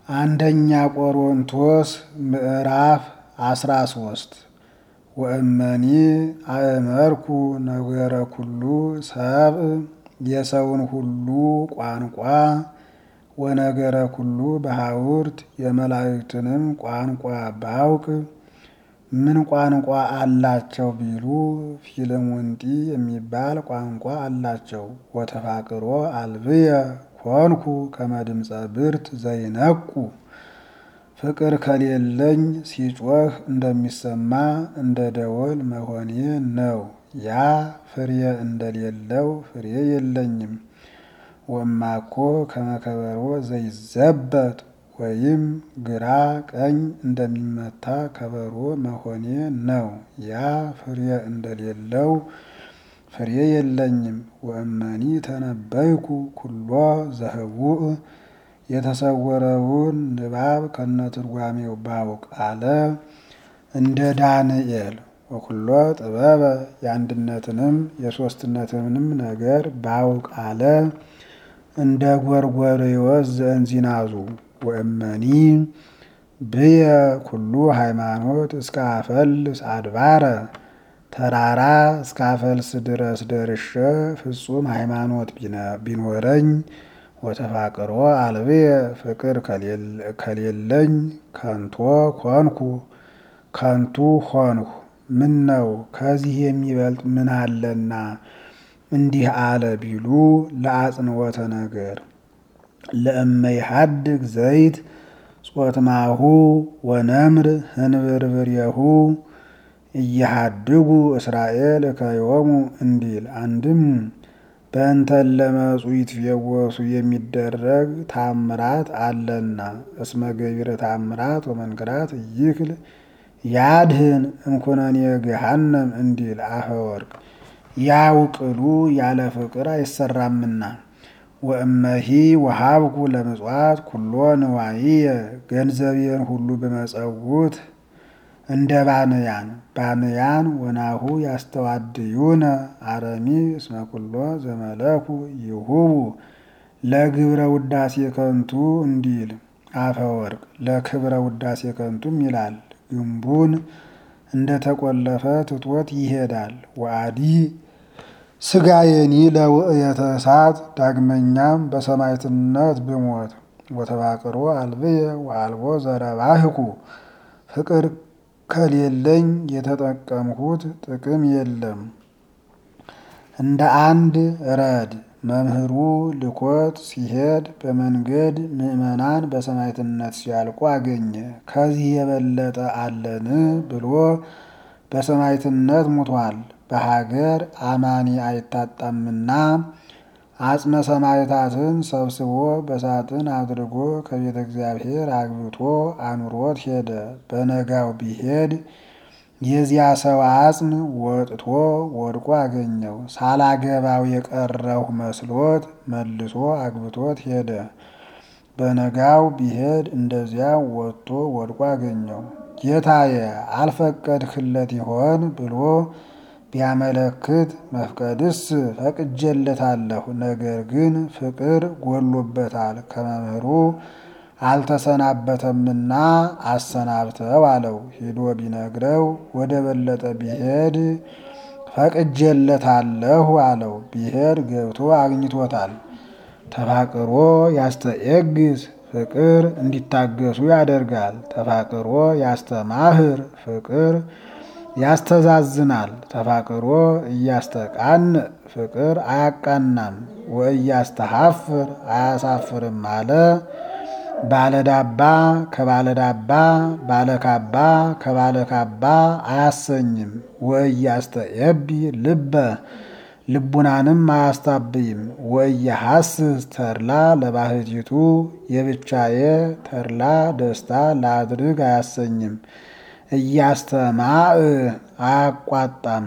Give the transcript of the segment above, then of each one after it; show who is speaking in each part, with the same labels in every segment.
Speaker 1: አንደኛ ቆሮንቶስ ምዕራፍ አስራ ሶስት ወእመኒ አእመርኩ ነገረ ኩሉ ሰብእ የሰውን ሁሉ ቋንቋ ወነገረ ኩሉ በሐውርት የመላእክትንም ቋንቋ ባውቅ ምን ቋንቋ አላቸው ቢሉ ፊልሙንጢ የሚባል ቋንቋ አላቸው። ወተፋቅሮ አልብየ ኮንኩ ከመድምፀ ብርት ዘይነቁ ፍቅር ከሌለኝ ሲጮህ እንደሚሰማ እንደ ደወል መሆኔ ነው። ያ ፍሬ እንደሌለው ፍሬ የለኝም። ወማኮ ከመከበሮ ዘይዘበት ወይም ግራ ቀኝ እንደሚመታ ከበሮ መሆኔ ነው። ያ ፍሬ እንደሌለው ፍሬ የለኝም። ወእመኒ ተነበይኩ ኩሎ ዘህቡእ የተሰወረውን ንባብ ከነትርጓሜው ባውቅ አለ እንደ ዳንኤል ወኩሎ ጥበበ የአንድነትንም የሦስትነትንም ነገር ባውቅ አለ እንደ ጎርጎርዮስ ዘእንዚናዙ ወእመኒ ብየ ኩሉ ሃይማኖት እስከ አፈልስ አድባረ ተራራ እስከ አፈልስ ድረስ ደርሼ ፍጹም ሃይማኖት ቢኖረኝ ወተፋቅሮ አልብየ ፍቅር ከሌለኝ ከንቶ ኮንኩ ከንቱ ሆንሁ። ምን ነው ከዚህ የሚበልጥ ምን አለና እንዲህ አለ ቢሉ ለአጽንወተ ነገር ለእመይሃድግ ዘይት ጾትማሁ ወነምር ህንብርብርየሁ እየሃድጉ እስራኤል ከዮሙ እንዲል አንድም በእንተን ለመጹ ይትፌወሱ የሚደረግ ታምራት አለና እስመ ገቢረ ታምራት ወመንክራት ይክል ያድህን እንኩነኔ ገሃነም እንዲል አፈወርቅ ያው ቅሉ ያለ ፍቅር አይሰራምና። ወእመሂ ወሃብኩ ለምጽዋት ኩሎ ንዋይየ ገንዘቤን ሁሉ በመጸውት እንደ ባንያን ባንያን ወናሁ ያስተዋድዩነ አረሚ እስመ ኩሎ ዘመለኩ ይሁቡ ለግብረ ውዳሴ ከንቱ እንዲል አፈወርቅ ለክብረ ውዳሴ ከንቱም ይላል። ግንቡን እንደ ተቆለፈ ትቶት ይሄዳል። ወአዲ ስጋዬኒ ለውእየተ እሳት ዳግመኛም በሰማዕትነት ብሞት ወተፋቅሮ አልብየ ወአልቦ ዘረባህኩ ፍቅር ከሌለኝ የተጠቀምሁት ጥቅም የለም። እንደ አንድ ረድ መምህሩ ልኮት ሲሄድ በመንገድ ምዕመናን በሰማዕትነት ሲያልቁ አገኘ። ከዚህ የበለጠ አለን ብሎ በሰማዕትነት ሙቷል። በሀገር አማኒ አይታጣምና አጽመ ሰማዕታትን ሰብስቦ በሳጥን አድርጎ ከቤተ እግዚአብሔር አግብቶ አኑሮት ሄደ። በነጋው ቢሄድ የዚያ ሰው አጽም ወጥቶ ወድቆ አገኘው። ሳላገባው የቀረሁ መስሎት መልሶ አግብቶት ሄደ። በነጋው ቢሄድ እንደዚያ ወጥቶ ወድቆ አገኘው። ጌታዬ አልፈቀድክለት ይሆን ብሎ ቢያመለክት መፍቀድስ ፈቅጄለታለሁ፣ ነገር ግን ፍቅር ጎሎበታል ከመምህሩ አልተሰናበተምና አሰናብተው አለው። ሂዶ ቢነግረው ወደ በለጠ ቢሄድ ፈቅጄለታለሁ አለው። ቢሄድ ገብቶ አግኝቶታል። ተፋቅሮ ያስተኤግስ ፍቅር እንዲታገሱ ያደርጋል። ተፋቅሮ ያስተማህር ፍቅር ያስተዛዝናል። ተፋቅሮ እያስተቃን ፍቅር አያቃናም። ወእያስተሐፍር አያሳፍርም አለ። ባለዳባ ከባለዳባ ባለካባ ከባለካባ አያሰኝም። ወእያስተየቢ ልበ ልቡናንም አያስታብይም። ወእያሐስስ ተድላ ለባህቲቱ የብቻዬ ተድላ ደስታ ላድርግ አያሰኝም። እያስተማዕ አያቋጣም።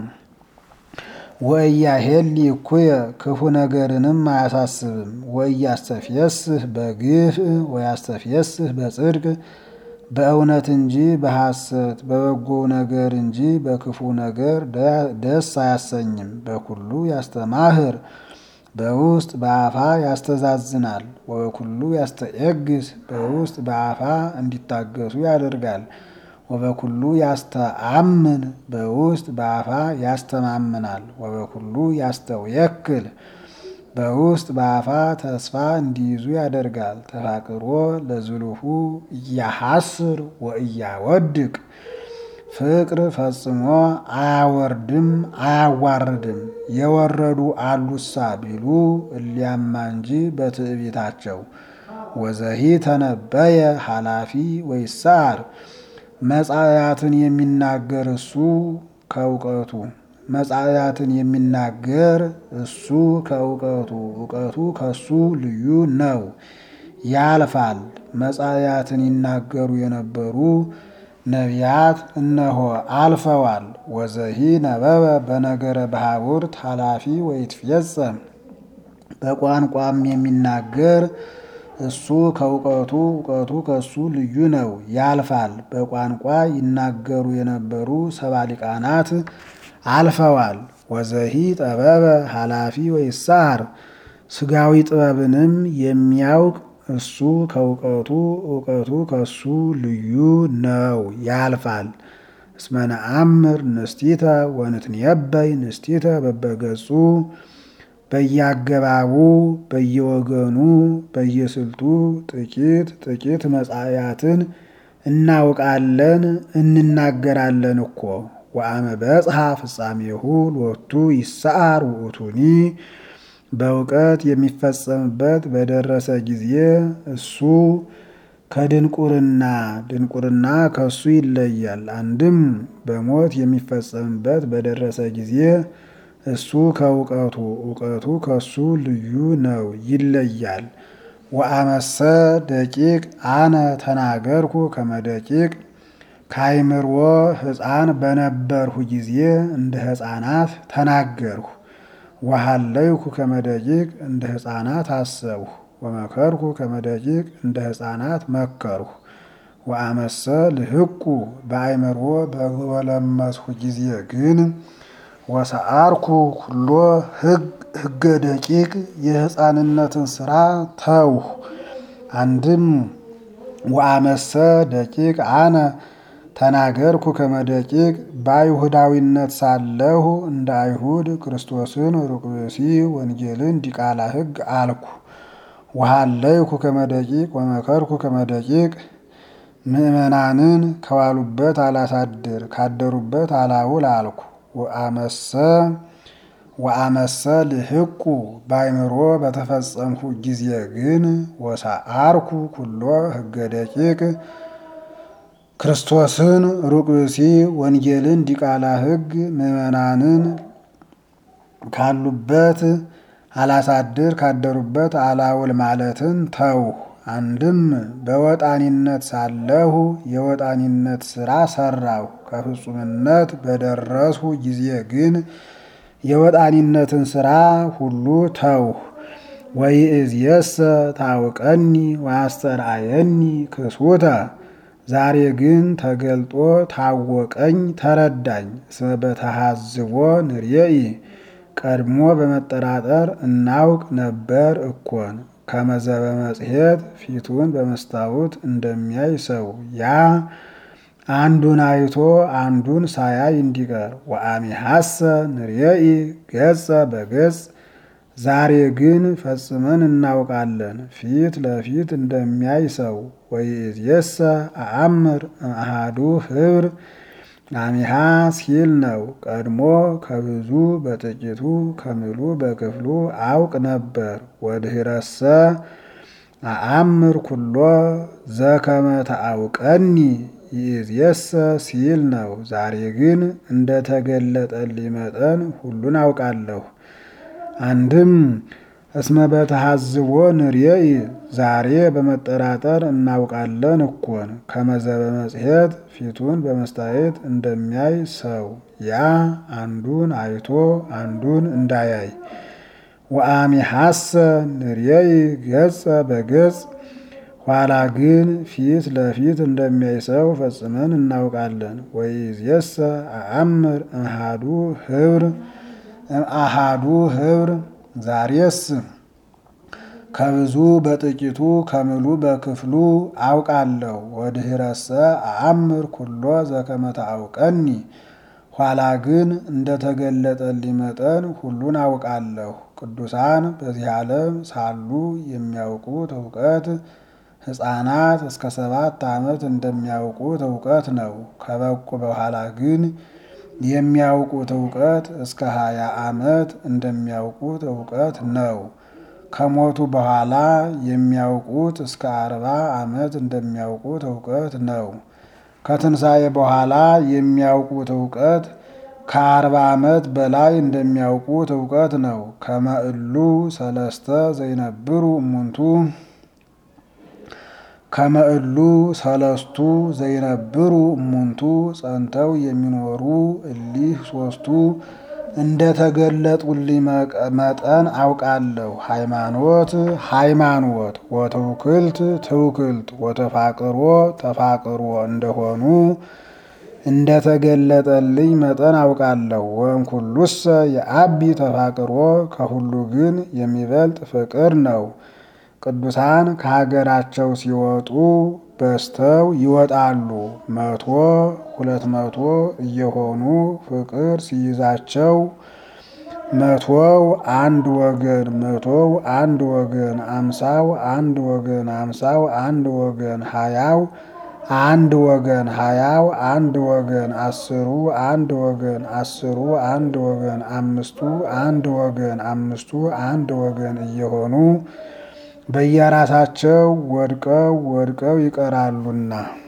Speaker 1: ወእያሄሊ እኩየ ክፉ ነገርንም አያሳስብም። ወእያስተፍየስህ በግፍ ወያስተፍየስህ በጽድቅ በእውነት እንጂ በሐሰት በበጎው ነገር እንጂ በክፉ ነገር ደስ አያሰኝም። በኩሉ ያስተማህር በውስጥ በአፋ ያስተዛዝናል። ወበኩሉ ያስተየግስ በውስጥ በአፋ እንዲታገሱ ያደርጋል። ወበኩሉ ያስተአምን በውስጥ በአፋ ያስተማምናል። ወበኩሉ ያስተውየክል በውስጥ በአፋ ተስፋ እንዲይዙ ያደርጋል። ተፋቅሮ ለዝሉሁ እያሐስር ወእያወድቅ ፍቅር ፈጽሞ አያወርድም አያዋርድም። የወረዱ አሉሳ ቢሉ እሊያማ እንጂ በትዕቢታቸው። ወዘሂ ተነበየ ኃላፊ ወይሳር መጻያትን የሚናገር እሱ ከእውቀቱ መጻያትን የሚናገር እሱ ከእውቀቱ እውቀቱ ከሱ ልዩ ነው፣ ያልፋል። መጻያትን ይናገሩ የነበሩ ነቢያት እነሆ አልፈዋል። ወዘሂ ነበበ በነገረ ባሕውርት ኃላፊ ወይትፌጸም በቋንቋም የሚናገር እሱ ከእውቀቱ እውቀቱ ከሱ ልዩ ነው፣ ያልፋል። በቋንቋ ይናገሩ የነበሩ ሰባ ሊቃናት አልፈዋል። ወዘሂ ጠበበ ኃላፊ ወይሳር ስጋዊ ጥበብንም የሚያውቅ እሱ ከእውቀቱ እውቀቱ ከሱ ልዩ ነው፣ ያልፋል። እስመ ነአምር ንስቲተ ወንትንየበይ ንስቲተ በበገጹ በየአገባቡ በየወገኑ በየስልቱ ጥቂት ጥቂት መጻያትን እናውቃለን እንናገራለን እኮ። ወአመ በጽሐ ፍጻሜሁ ሎቱ ይሰዓር ውእቱኒ በእውቀት የሚፈጸምበት በደረሰ ጊዜ እሱ ከድንቁርና ድንቁርና ከሱ ይለያል። አንድም በሞት የሚፈጸምበት በደረሰ ጊዜ እሱ ከእውቀቱ እውቀቱ ከሱ ልዩ ነው፣ ይለያል። ወአመሰ ደቂቅ አነ ተናገርኩ ከመደቂቅ ካይምሮ ሕፃን በነበርሁ ጊዜ እንደ ሕፃናት ተናገርሁ። ወሃለይኩ ከመደቂቅ እንደ ሕፃናት አሰብሁ። ወመከርኩ ከመደቂቅ እንደ ሕፃናት መከርሁ። ወአመሰ ልህቁ በአይምሮ በጎለመስሁ ጊዜ ግን ወሰአርኩ ኩሎ ሕገ ደቂቅ የሕፃንነትን ስራ ተውሁ። አንድም ወአመሰ ደቂቅ አነ ተናገርኩ ከመደቂቅ በአይሁዳዊነት ሳለሁ እንደ አይሁድ ክርስቶስን ሩቅ ብእሲ ወንጌልን ዲቃላ ሕግ አልኩ። ወሃለይኩ ከመደቂቅ ወመከርኩ ከመደቂቅ ምእመናንን ከዋሉበት አላሳድር ካደሩበት አላውል አልኩ። ወአመሰ ወአመሰ ልህቁ በአይምሮ በተፈጸምሁ ጊዜ ግን ወሰአርኩ ኩሎ ሕገ ደቂቅ ክርስቶስን ሩቅ ብእሲ ወንጌልን ዲቃላ ሕግ ምእመናንን ካሉበት አላሳድር ካደሩበት አላውል ማለትን ተውሁ። አንድም በወጣኒነት ሳለሁ የወጣኒነት ስራ ሰራሁ። ከፍጹምነት በደረስሁ ጊዜ ግን የወጣኒነትን ስራ ሁሉ ተውሁ። ወይእዜሰ ታውቀኒ ወአስተርአየኒ ክሱተ ዛሬ ግን ተገልጦ ታወቀኝ ተረዳኝ። እስመ በተሃዝቦ ንርየኢ ቀድሞ በመጠራጠር እናውቅ ነበር እኮን ከመዘበ መጽሔት ፊቱን በመስታወት እንደሚያይ ሰው ያ አንዱን አይቶ አንዱን ሳያይ እንዲቀር። ወአሚሐሰ ንርየኢ ገጸ በገጽ ዛሬ ግን ፈጽመን እናውቃለን ፊት ለፊት እንደሚያይ ሰው። ወይእዜሰ አአምር እምአሃዱ ኅብር አሚሃ ሲል ነው። ቀድሞ ከብዙ በጥቂቱ ከምሉ በክፍሉ አውቅ ነበር። ወድኅረሰ አአምር ኩሎ ዘከመ ተአውቀኒ ይእዜሰ ሲል ነው። ዛሬ ግን እንደተገለጠልኝ መጠን ሁሉን አውቃለሁ። አንድም እስመ በተሃዝቦ ንርየኢ ዛሬ በመጠራጠር እናውቃለን እኮን ከመዘበ መጽሔት ፊቱን በመስታየት እንደሚያይ ሰው ያ አንዱን አይቶ አንዱን እንዳያይ። ወአሚሐሰ ንርየኢ ገጸ በገጽ ኋላ ግን ፊት ለፊት እንደሚያይ ሰው ፈጽመን እናውቃለን። ወይእዜሰ አአምር እምአሃዱ ኅብር እምአሃዱ ኅብር ዛሬስ ከብዙ በጥቂቱ ከምሉ በክፍሉ አውቃለሁ። ወድኅረሰ አአምር ኩሎ ዘከመ ተአውቀኒ ኋላ ግን እንደተገለጠልኝ መጠን ሁሉን አውቃለሁ። ቅዱሳን በዚህ ዓለም ሳሉ የሚያውቁት እውቀት ሕፃናት እስከ ሰባት ዓመት እንደሚያውቁት እውቀት ነው። ከበቁ በኋላ ግን የሚያውቁት እውቀት እስከ ሀያ ዓመት እንደሚያውቁት እውቀት ነው። ከሞቱ በኋላ የሚያውቁት እስከ አርባ ዓመት እንደሚያውቁት እውቀት ነው። ከትንሣኤ በኋላ የሚያውቁት እውቀት ከአርባ ዓመት በላይ እንደሚያውቁት እውቀት ነው። ከመእሉ ሰለስተ ዘይነብሩ እሙንቱ ከመእሉ ሰለስቱ ዘይነብሩ እሙንቱ ጸንተው የሚኖሩ እሊህ ሶስቱ እንደተገለጡልኝ መጠን አውቃለሁ። ሃይማኖት ሃይማኖት ወትውክልት ትውክልት ወተፋቅሮ ተፋቅሮ እንደሆኑ እንደተገለጠልኝ መጠን አውቃለሁ። ወእምኩሉሰ የአቢ ተፋቅሮ ከሁሉ ግን የሚበልጥ ፍቅር ነው። ቅዱሳን ከሀገራቸው ሲወጡ በዝተው ይወጣሉ። መቶ ሁለት መቶ እየሆኑ ፍቅር ሲይዛቸው መቶው አንድ ወገን መቶው አንድ ወገን አምሳው አንድ ወገን አምሳው አንድ ወገን ሀያው አንድ ወገን ሀያው አንድ ወገን አስሩ አንድ ወገን አስሩ አንድ ወገን አምስቱ አንድ ወገን አምስቱ አንድ ወገን እየሆኑ በየራሳቸው ወድቀው ወድቀው ይቀራሉና